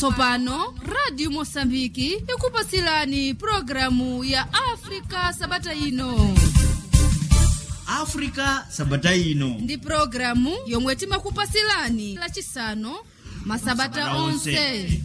tsopano radio mosambiki ikupasilani programu ya afrika sabata ino africa sabata ino ndi programu yomwe timakupasilani lachisanu masabata Masabata onse. onse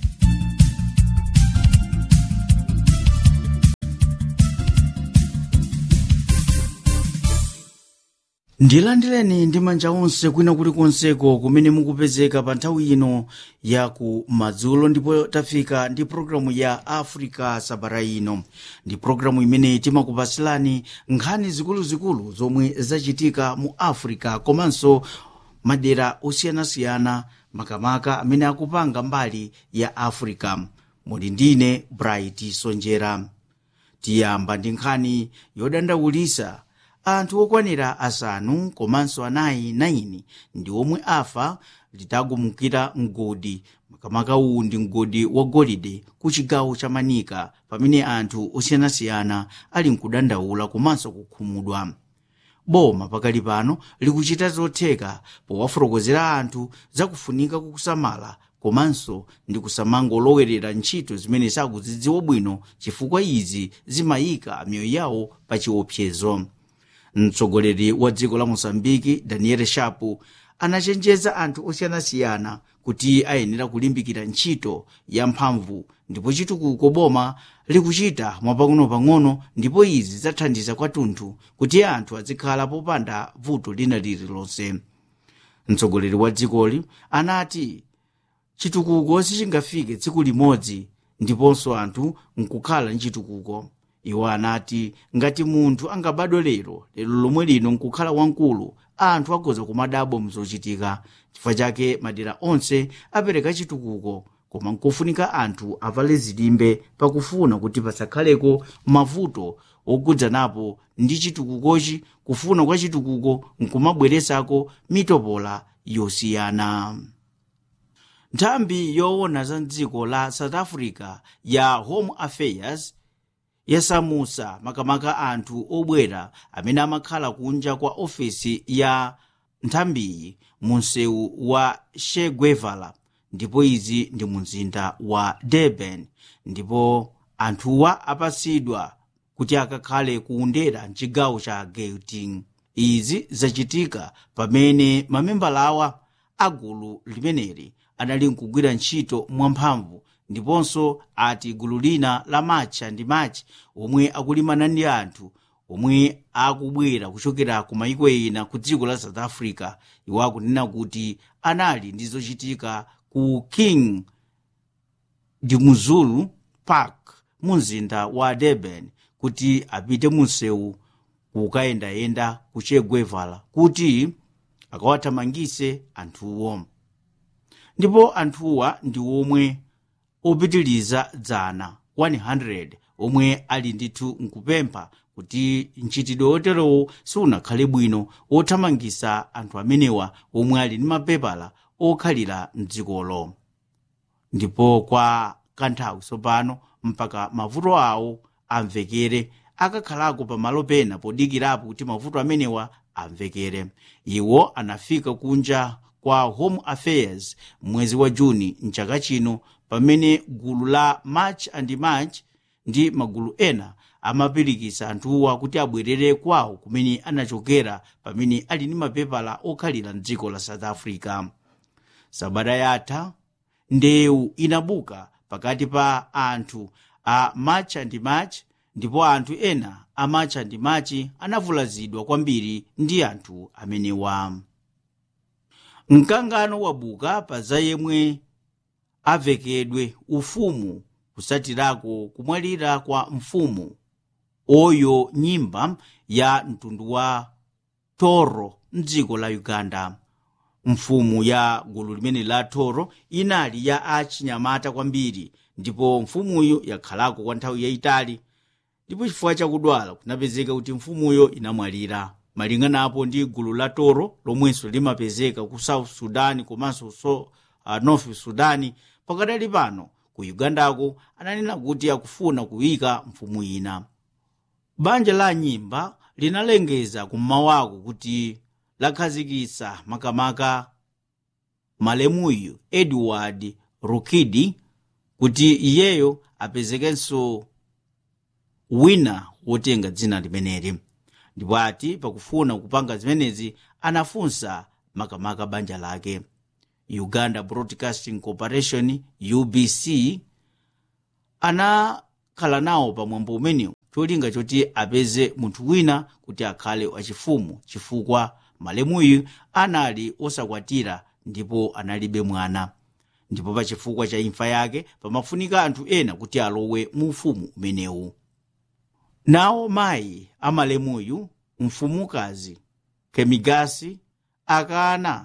ndilandireni ndi manja onse kwina kulikonseko kumene mukupezeka pa nthawi ino ya ku madzulo ndipo tafika ndi programu ya africa sabata ino ndi programu imene timakupasilani nkhani zikuluzikulu zomwe zachitika mu africa komanso madera osiyanasiyana makamaka amene akupanga mbali ya africa muli ndine bright sonjera tiyamba ndi nkhani yodandaulisa anthu okwanira asanu komanso anayi 9 ndi omwe afa litagumukira mgodi makamaka uwu ndi mgodi wa golide ku chigawo cha manika pamene anthu osiyanasiyana ali mkudandaula komanso kukhumudwa boma pakali pano likuchita zotheka powafotokozera anthu zakufunika kukusamala komanso ndi kusamangolowerera ntchito zimene sakuzidziwa bwino chifukwa izi zimayika miyoyo yawo pa chiopsezo mtsogoleri wa dziko la mosambiki daniel shapu anachenjeza anthu osiyanasiyana kuti ayenera kulimbikira ntchito ya mphamvu ndipo chitukuko boma likuchita mwapang'ono-pang'ono ndipo izi zathandiza kwathunthu kuti anthu azikhala popanda vuto lina lililonse mtsogoleri wa dzikoli anati chitukuko sichingafike tsiku limodzi ndiponso anthu nkukhala mchitukuko iwo anati ngati munthu angabadwe lero lero lomwe lino nkukhala wamkulu anthu agoza kumadabo mzochitika chifukwa chake madera onse apereka chitukuko koma nkofunika anthu avale zilimbe pakufuna kuti pasakhaleko mavuto ogudzanapo ndi chitukukochi kufuna kwa chitukuko nkumabweresako mitopola yosiyana nthambi yoona za dziko la south africa ya home affairs yasamusa makamaka anthu obwera amene amakhala kunja kwa ofesi ya nthambiyi mu msewu wa che guevara ndipo izi ndi mu mzinda wa durban ndipo anthuwa apasidwa kuti akakhale kuundera mchigawo cha gauteng izi zachitika pamene mamembalawa agulu limeneli anali nkugwira ntchito mwamphamvu ndiponso ati gulu lina la matcha ndi match omwe akulimana ndi anthu omwe akubwera kuchokera ku mayiko ena ku dziko la south africa iwo akunena kuti anali ndi zochitika ku king dimuzulu park mu mzinda wa durban kuti apite mu msewu kukayendayenda ku che guevara kuti akawathamangise anthuwo ndipo anthuwa ndi omwe opitiliza dzana 100 omwe ali ndithu nkupempha kuti mchitidwe oterowo siunakhale bwino othamangisa anthu amenewa omwe ali ndi mapepala okhalira mdzikolo ndipo kwa kanthawi tsopano mpaka mavuto awo amvekere akakhalako pamalo pena podikirapo kuti mavuto amenewa amvekere iwo anafika kunja kwa home affairs mwezi wa juni mchaka chino pamene gulu la march and march ndi magulu ena amapirikisa anthuwa kuti abwerere kwawo kumene anachokera pamene ali ndi mapepala okhalira mdziko la south africa sabata yatha ndewu inabuka pakati pa anthu a march and march ndipo anthu ena a march and march anavulazidwa kwambiri ndi anthu amenewa mkangano wabuka pa za yemwe avekedwe ufumu kusatirako kumwalira kwa mfumu oyo nyimba ya mtundu wa toro mdziko la uganda mfumu ya gulu limene la toro inali ya achinyamata kwambiri ndipo mfumuyo yakhalako kwa nthawi yayitali ndipo chifukwa chakudwala kunapezeka kuti mfumuyo inamwalira malinganapo ndi gulu la toro lomwenso limapezeka ku south sudan komanso so, uh, north sudan pakadali pano ku ugandako ananena kuti akufuna kuyika mfumu ina banja la nyimba linalengeza kum'mawako kuti lakhazikitsa makamaka malemuyo edward rukidi kuti iyeyo apezekenso wina wotenga dzina limeneli ndipo ati pakufuna kupanga zimenezi anafunsa makamaka banja lake uganda broadcasting corporation ubc anakhala nawo pamwambo umenewu cholinga choti apeze munthu wina kuti akhale wachifumu chifukwa malemuyu anali osakwatira ndipo analibe mwana ndipo pa chifukwa cha imfa yake pamafunika anthu ena kuti alowe mu ufumu umenewu nawo mayi amalemuyu mfumukazi kemigasi akana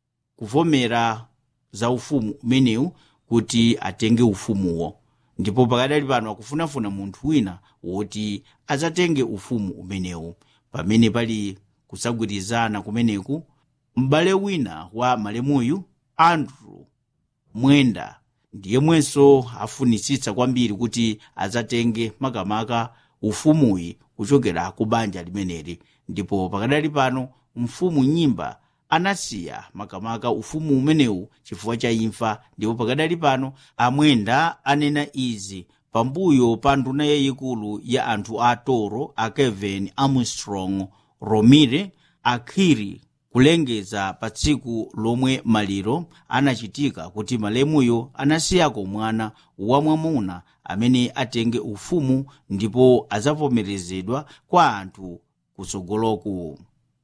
kuvomera za ufumu umenewu kuti atenge ufumuwo ndipo pakadali pano akufunafuna munthu wina woti adzatenge ufumu umenewu pamene pali kusagwirizana kumeneku m'bale wina wa malemuyu andrew mwenda ndiyemwenso afunisitsa kwambiri kuti adzatenge makamaka ufumuyi kuchokera ku banja limeneli ndipo pakadali pano mfumu nyimba anasiya makamaka ufumu umenewu chifukwa cha imfa ndipo pakadali pano amwenda anena izi pambuyo pa nduna yayikulu ya anthu a toro a kevin armstrong romire akhiri kulengeza pa tsiku lomwe maliro anachitika kuti malemuyo anasiyako mwana wamwamuna amene atenge ufumu ndipo adzavomerezedwa kwa anthu kutsogoloku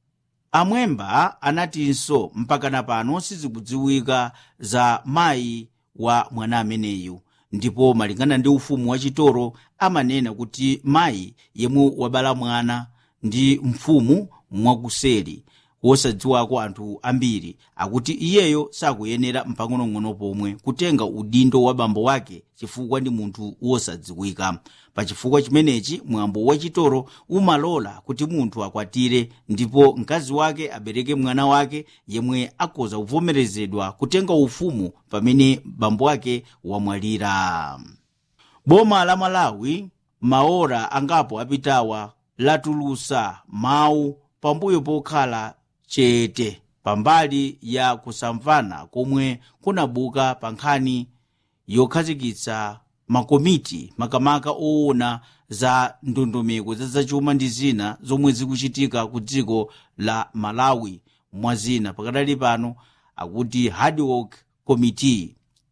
amwemba anatinso mpakana pano sizikudziwika za mayi wa mwana ameneyu ndipo malingana ndi ufumu wachitoro amanena kuti mayi yemwe wabala mwana ndi mfumu mwakuseri wosadziwako anthu ambiri akuti iyeyo sakuyenera mpang'onong'ono pomwe kutenga udindo wa bambo wake chifukwa ndi munthu wosadziwika pachifukwa chimenechi mwambo wachitoro umalola kuti munthu akwatire ndipo mkazi wake abereke mwana wake yemwe akhoza kuvomerezedwa kutenga ufumu pamene bambo wake wamwalira boma la malawi maora angapo apitawa latulusa mawu pambuyo pokhala chete pambali ya kusamvana komwe kunabuka pa nkhani yokhazikitsa makomiti makamaka owona za ndondomeko za zachuma ndi zina zomwe zikuchitika ku dziko la malawi mwazina pakadali pano akuti hard work committee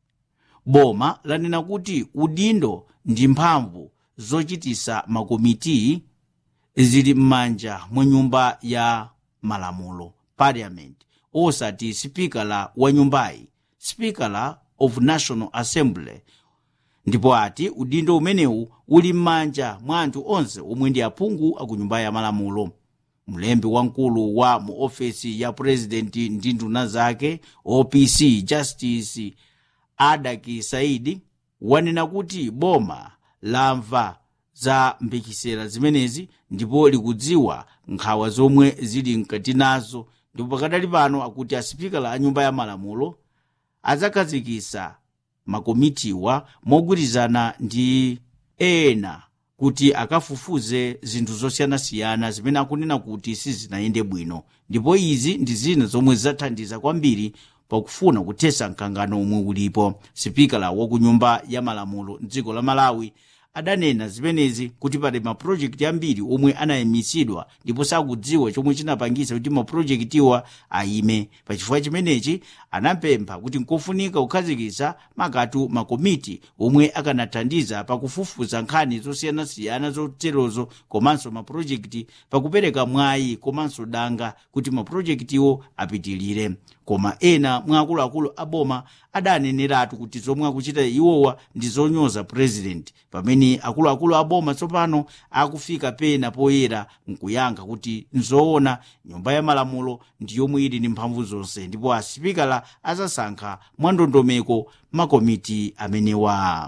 boma lanena kuti udindo ndi mphamvu zochitisa makomiti zili m'manja mwa nyumba ya malamulo parliament osati sipikala wa nyumbayi sipikala of national assembly ndipo ati udindo umenewu uli m'manja mwa anthu onse omwe ndi aphungu aku nyumba ya malamulo mlembi wamkulu wa mu ofesi ya purezidenti ndi nduna zake opc justice adaki saidi wanena kuti boma lamva za mbikisera zimenezi ndipo likudziwa nkhawa zomwe zili mkati nazo ndipo pakadali pano akuti asipikala a nyumba ya malamulo adzakhazikitsa makomitiwa mogwirizana ndi ena kuti akafufuze zinthu zosiyanasiyana zimene akunena kuti sizinayende bwino ndipo izi ndi zina zomwe zidzathandiza kwambiri pakufuna kuthetsa mkangano omwe ulipo sipikala wa ku nyumba ya malamulo mdziko la malawi adanena zimenezi kuti pali mapulojekiti ambiri omwe anayimitsidwa ndipo sakudziwa chomwe chinapangitsa kuti mapulojekitiwa ayime pachifukwa chimenechi anapempha kuti nkofunika kukhazikitsa makatu makomiti omwe akanathandiza pakufufuza nkhani zosiyanasiyana zoterozo komanso mapulojekiti pakupereka mwayi komanso danga kuti mapulojekitiwo apitilire koma ena mwa akuluakulu aboma adaneneratu kuti zomwe akuchita iwowa ndi zonyoza purezidenti pamene akuluakulu aboma tsopano akufika pena poyera nkuyankha kuti nzoona nyumba ya malamulo ndi yomwe ili ndi mphamvu zonse ndipo asipikala azasankha mwa ndondomeko makomiti amenewa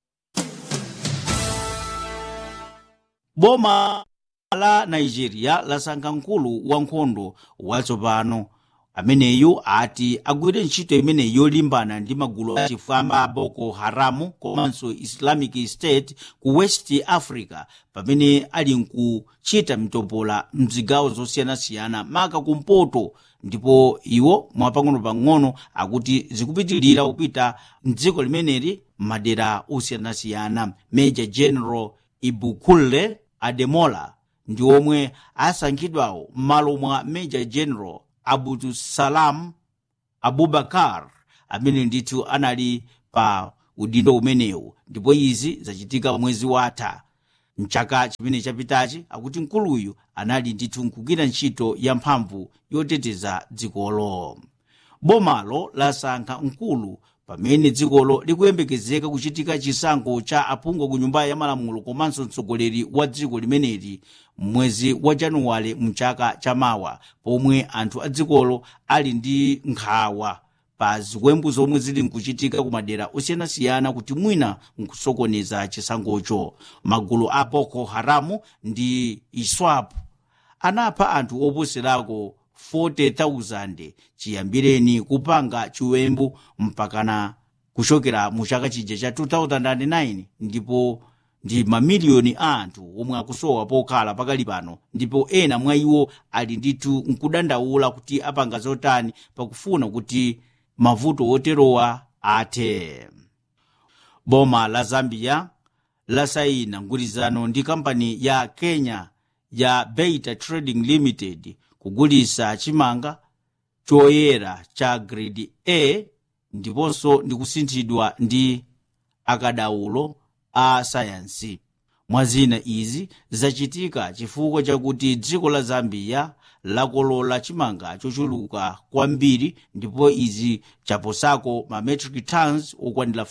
boma la nigeria lasankha mkulu wankhondo watsopano ameneyu ati agwire ntchito imene yolimbana ndi magulu achifwamba a boko haramu komanso islamic state ku west africa pamene ali nkuchita mtopola mzigawo zosiyanasiyana maka kumpoto ndipo iwo mwapang'ono-pang'ono akuti zikupitirira kupita mdziko limeneli madera osiyanasiyana major general ibukulle ademola ndi omwe asankhidwawo m'malo mwa major general abudusalam abubakar amene ndithu anali pa udindo umenewu ndipo izi zachitika mwezi watha mchaka chimene chapitachi akuti mkuluyu anali ndithu nkugwira ntchito ya mphamvu yoteteza dzikolo bomalo lasankha mkulu pamene dzikolo likuyembekezeka kuchitika chisankho cha aphungu ku nyumba ya malamulo komanso mtsogoleri wa dziko limeneli mwezi wa januwale mchaka chamawa pomwe anthu a dzikolo ali ndi nkhawa pa ziwembu zomwe zili nkuchitika ku madera osiyanasiyana kuti mwina nkusokoneza chisankhocho magulu a boko haramu ndi iswap anapha anthu oposerako 40,000 chiyambireni kupanga chiwembu mpakana kuchokera mu chaka chija cha 2009 ndipo ndi mamiliyoni a anthu omwe akusowa pokhala pakali pano ndipo ena mwa iwo ali ndithu nkudandaula kuti apanga zotani pakufuna kuti mavuto oterowa athe boma la zambia lasayina mgwirizano ndi kampani ya kenya ya beta trading limited kugulisa chimanga choyera cha grade a ndiponso ndikusinthidwa ndi akadaulo a sayansi mwazina izi zachitika chifukwa chakuti dziko la zambia lakolola chimanga chochuluka kwambiri ndipo izi chaposako ma metric tons okwanira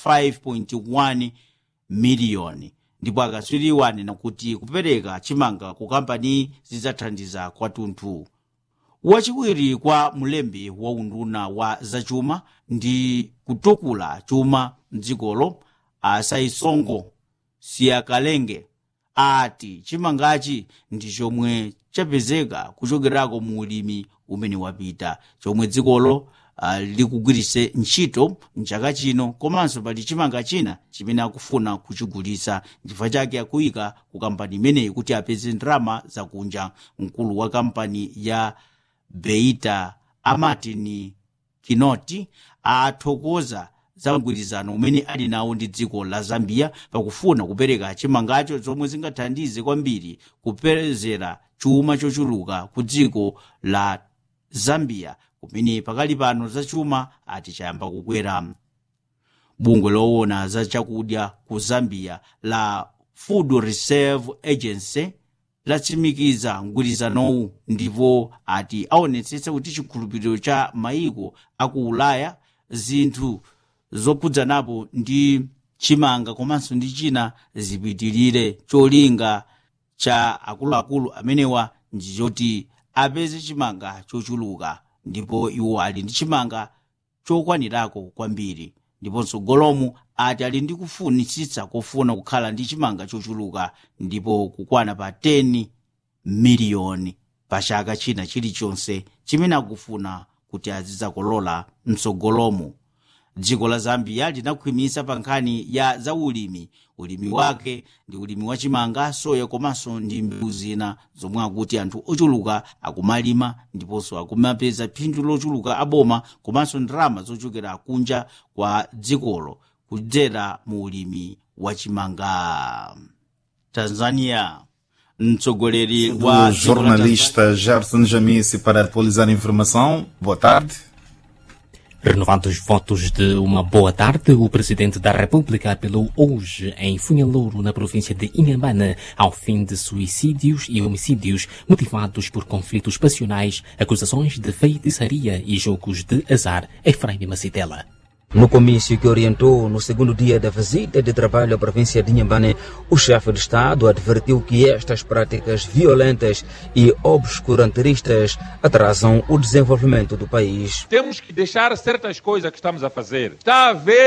5.1 miliyoni ndipo akatswiriwa anena kuti kupereka chimanga ku kampani zidzathandiza kwathunthu wachiwiri kwa mlembi wa unduna wa zachuma ndi kutukula chuma mdzikolo asaisongo siyakalenge ati chimangachi ndi chomwe chapezeka kuchokerako mu ulimi umene wapita chomwe dzikolo uh, likugwirise ntchito mchaka chino komanso pali chimanga china chimene akufuna kuchigulisa chifukwa chake akuyika ku kampani imeneyi kuti apeze ndalama zakunja mkulu wa kampani ya beita amartin kinoti athokoza za mgwirizano umene ali nawo ndi dziko la zambia pakufuna kupereka chimangacho zomwe zingathandize kwambiri kupezera chuma chochuluka ku dziko la zambia kumene pakali pano za chuma ati chayamba kukwera bungwe loona za chakudya ku zambia la food reserve agency latsimikiza mgwirizanowu ndipo ati aonetsetsa kuti chikhulupiriro cha maiko aku ulaya zinthu zokhudzanapo ndi chimanga komanso ndi china zipitirire cholinga cha akuluakulu amenewa ndi choti apeze chimanga chochuluka ndipo iwo ali ndi chimanga chokwanirako kwambiri ndiponso golomu ati ali ndi kufunitsitsa kofuna kukhala ndi chimanga chochuluka ndipo kukwana pa 10 miliyoni pa chaka china chilichonse chimene akufuna kuti azidzakolola mtsogolomu dziko la zambia linakhwimisa pa nkhani ya zaulimi ulimi wake ndi ulimi wa chimanga soya komanso ndi mbewu zina zomwe akuti anthu ochuluka akumalima ndiponso akumapeza phindu lochuluka aboma komanso ndalama zochokera kunja kwa dzikolo kudzera mu ulimi wa chimanga tanzania mtsogoleri wa do jornalista Gerson Jamice para atualizar a informação. Boa tarde. Renovando os votos de uma boa tarde, o presidente da República apelou hoje em Funhalouro, na província de Inhambane, ao fim de suicídios e homicídios motivados por conflitos passionais, acusações de feitiçaria e jogos de azar. Efraim Macitela. No comício que orientou no segundo dia da visita de trabalho à província de Inhambane, o chefe de Estado advertiu que estas práticas violentas e obscurantistas atrasam o desenvolvimento do país. Temos que deixar certas coisas que estamos a fazer. Está a haver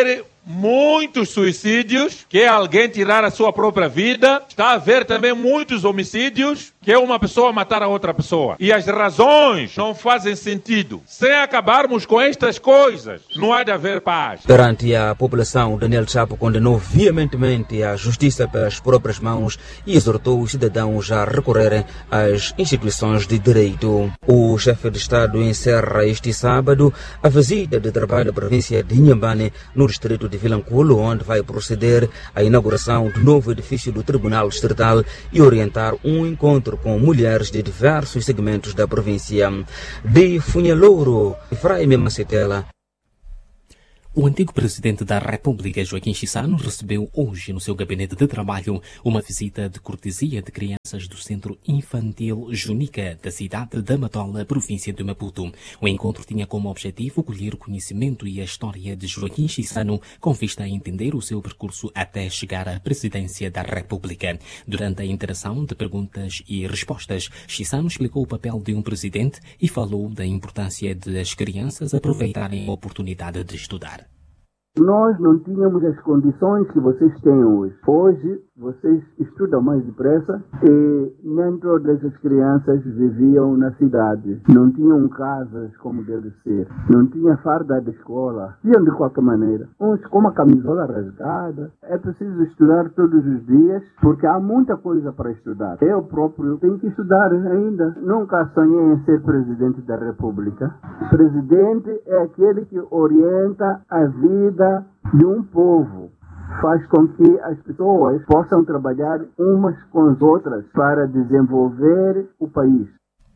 muitos suicídios, que é alguém tirar a sua própria vida. Está a haver também muitos homicídios, que é uma pessoa matar a outra pessoa. E as razões não fazem sentido. Sem acabarmos com estas coisas, não há de haver paz. Perante a população, Daniel Chapo condenou veementemente a justiça pelas próprias mãos e exortou os cidadãos a recorrerem às instituições de direito. O chefe de Estado encerra este sábado a visita de trabalho da província de Inhambane, no distrito de Vilanculo, onde vai proceder à inauguração do novo edifício do Tribunal Distrital e orientar um encontro com mulheres de diversos segmentos da província. De Funhalouro, Efraim Macetela, O antigo presidente da República, Joaquim Chissano, recebeu hoje no seu gabinete de trabalho uma visita de cortesia de crianças do Centro Infantil Junica, da cidade da Matola, província de Maputo. O encontro tinha como objetivo colher o conhecimento e a história de Joaquim Chissano, com vista a entender o seu percurso até chegar à presidência da República. Durante a interação de perguntas e respostas, Chissano explicou o papel de um presidente e falou da importância de as crianças aproveitarem a oportunidade de estudar. Nós não tínhamos as condições que vocês têm hoje. Hoje, vocês estudam mais depressa e nem todas as crianças viviam na cidade. Não tinham casas como deve ser. Não tinha farda de escola. Iam de qualquer maneira. Uns com uma camisola rasgada. É preciso estudar todos os dias porque há muita coisa para estudar. Eu próprio tenho que estudar ainda. Nunca sonhei em ser presidente da República. Presidente é aquele que orienta a vida de um povo faz com que as pessoas possam trabalhar umas com as outras para desenvolver o país.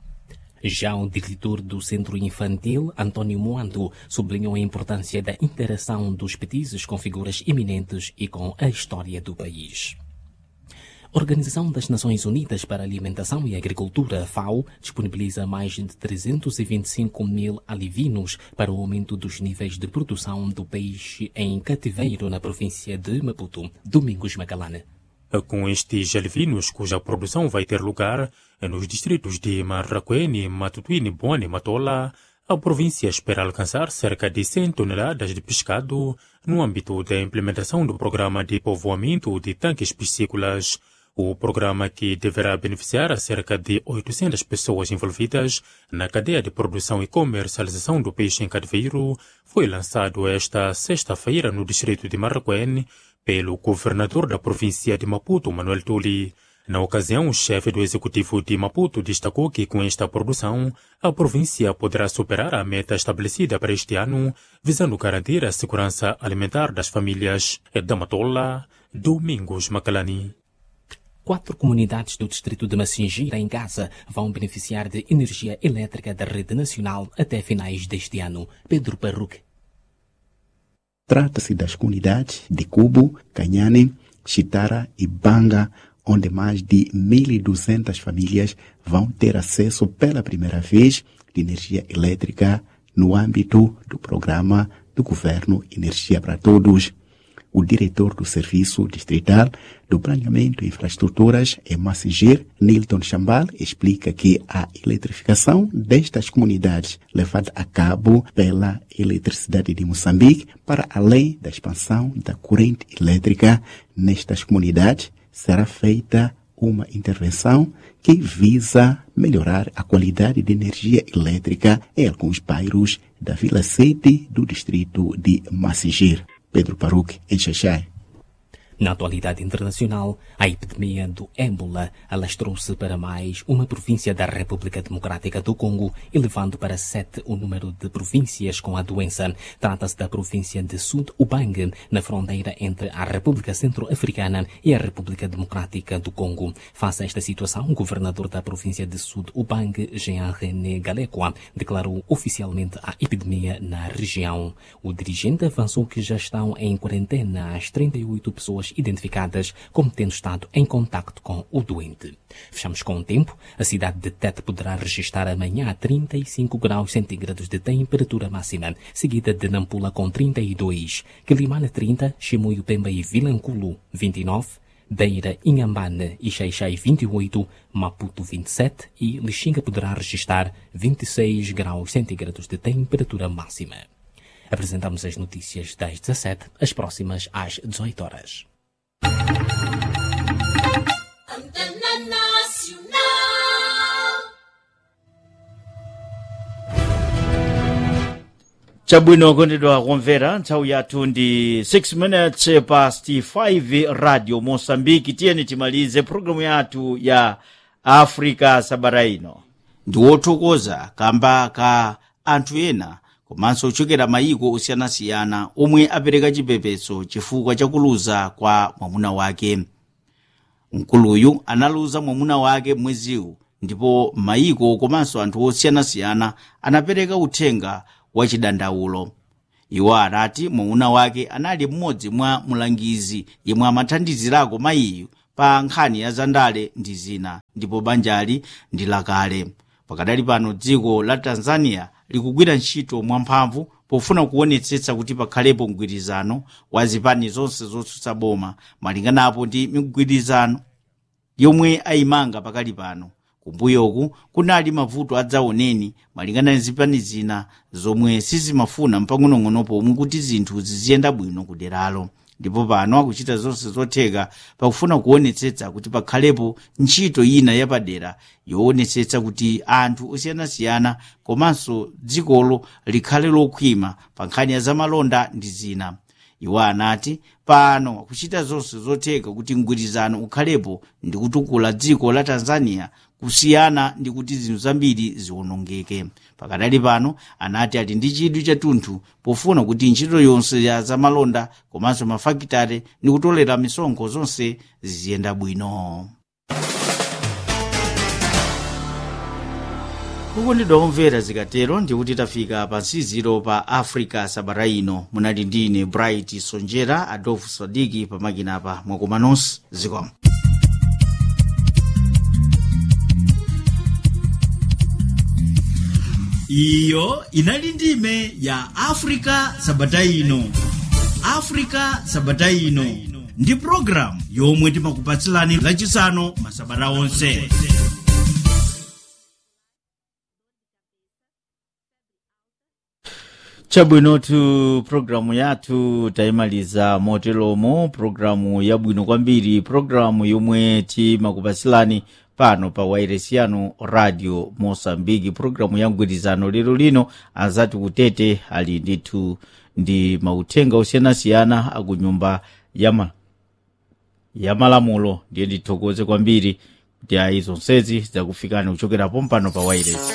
Já o diretor do Centro Infantil, António Moando, sublinhou a importância da interação dos petizes com figuras eminentes e com a história do país. A Organização das Nações Unidas para a Alimentação e Agricultura, FAO, disponibiliza mais de 325 mil alivinos para o aumento dos níveis de produção do peixe em cativeiro na província de Maputo. Domingos Macalane. Com estes alvinos, cuja produção vai ter lugar nos distritos de Marraquene, Matutuine, Boane e Matola, a província espera alcançar cerca de 100 toneladas de pescado no âmbito da implementação do programa de povoamento de tanques piscícolas. O programa que deverá beneficiar a cerca de 800 pessoas envolvidas na cadeia de produção e comercialização do peixe em cativeiro foi lançado esta sexta-feira no distrito de Marraquene pelo governador da província de Maputo, Manuel Tuli. Na ocasião, o chefe do executivo de Maputo destacou que com esta produção, a província poderá superar a meta estabelecida para este ano, visando garantir a segurança alimentar das famílias. Da Matola, Domingos Macalani. Quatro comunidades do distrito de Massingira, em Gaza, vão beneficiar de energia elétrica da rede nacional até finais deste ano. Pedro Parruque. Trata-se das comunidades de Cubo, Canhane, Chitara e Banga, onde mais de 1.200 famílias vão ter acesso pela primeira vez de energia elétrica no âmbito do programa do governo Energia para Todos. O diretor do Serviço Distrital do Planeamento e Infraestruturas em Massingir, Nilton Chambal, explica que a eletrificação destas comunidades levada a cabo pela Eletricidade de Moçambique para além da expansão da corrente elétrica nestas comunidades será feita uma intervenção que visa melhorar a qualidade de energia elétrica em alguns bairros da Vila Sede do distrito de Massingir. Pedro Paruque, em Xaxai. Na atualidade internacional, a epidemia do ébola alastrou-se para mais uma província da República Democrática do Congo, elevando para sete o número de províncias com a doença. Trata-se da província de Sud Ubangue, na fronteira entre a República Centro-Africana e a República Democrática do Congo. Face a esta situação, o governador da província de Sud Ubangue, Jean-René Galecoa, declarou oficialmente a epidemia na região. O dirigente avançou que já estão em quarentena as 38 pessoas identificadas como tendo estado em contacto com o doente. Fechamos com o tempo. A cidade de Tete poderá registrar amanhã 35 graus centígrados de temperatura máxima, seguida de Nampula com 32, Quilimane 30, Chimoio Pemba e Vilanculo 29, Beira, Inhambane e Xaixai 28, Maputo 27 e Lixinga poderá registrar 26 graus centígrados de temperatura máxima. Apresentamos as notícias das 17, as próximas às 18 horas. chabwino kondedwa kumvera nthawi yathu ndi 6 minutes past 5 radio mosambiki tiyeni timalize programu yathu ya africa sabata ino ndi wothokoza kamba ka anthu ena komanso ochokera mayiko osiyanasiyana omwe apereka chipepeso chifukwa chakuluza kwa mwamuna wake mkuluyu analuza mwamuna wake mweziwu ndipo mayiko komanso anthu osiyanasiyana anapereka uthenga wachidandaulo iwo anati mwamuna wake anali mmodzi mwa mulangizi yemwe amathandizirako mayiyu pa nkhani ya zandale ndi zina ndipo banjali ndi lakale pakadali pano dziko la tanzania likugwira ntchito mwamphamvu pofuna kuonetsetsa kuti pakhalepo mgwirizano wa zipani zonse zotsutsa boma malinganapo ndi migwirizano yomwe ayimanga pakali pano kumbuyoku kunali mavuto adzaoneni malingana ndi zipani zina zomwe sizimafuna mpang'onong'ono pomwe kuti zinthu ziziyenda bwino kuderalo ndipo pano akuchita zonse zotheka pakufuna kuonetsetsa kuti pakhalepo ntchito ina yapadera yoonetsetsa kuti anthu osiyanasiyana komanso dzikolo likhale lokhwima pa nkhani ya zamalonda ndi zina iwo anati pano akuchita zonse zotheka kuti mgwirizano ukhalepo ndi kutukula dziko la tanzania kusiyana ndi kuti zinthu zambiri ziwonongeke pakadali pano anati ali ndi chidwi chathunthu pofuna kuti ntchito yonse ya zamalonda komanso mafakitare ndi kutolera misonkho zonse ziziyenda bwino kukondedwa kumvera zikatero ndikuti tafika pa nsiziro pa africa sabata ino munali ndine bright sonjera adolf sadiki pamakinapa mwakomanonso zikomo iyo inali ndime ya africa sabata ino africa sabata ino ndi programu yomwe timakupatsilani lachisanu masabata onse chabwinotu programu yathu tayimaliza moteromo programu yabwino kwambiri programu yomwe timakupatsilani pano pa wairesi yanu radio mosambiki programu ya mgwirizano lero lino azati kutete ali ndithu ndi mauthenga osiyanasiyana akunyumba yama yamalamulo ndiye ndithokoze kwambiri kuti ayi zonsezi zakufikani kuchokera pompano pa wairesi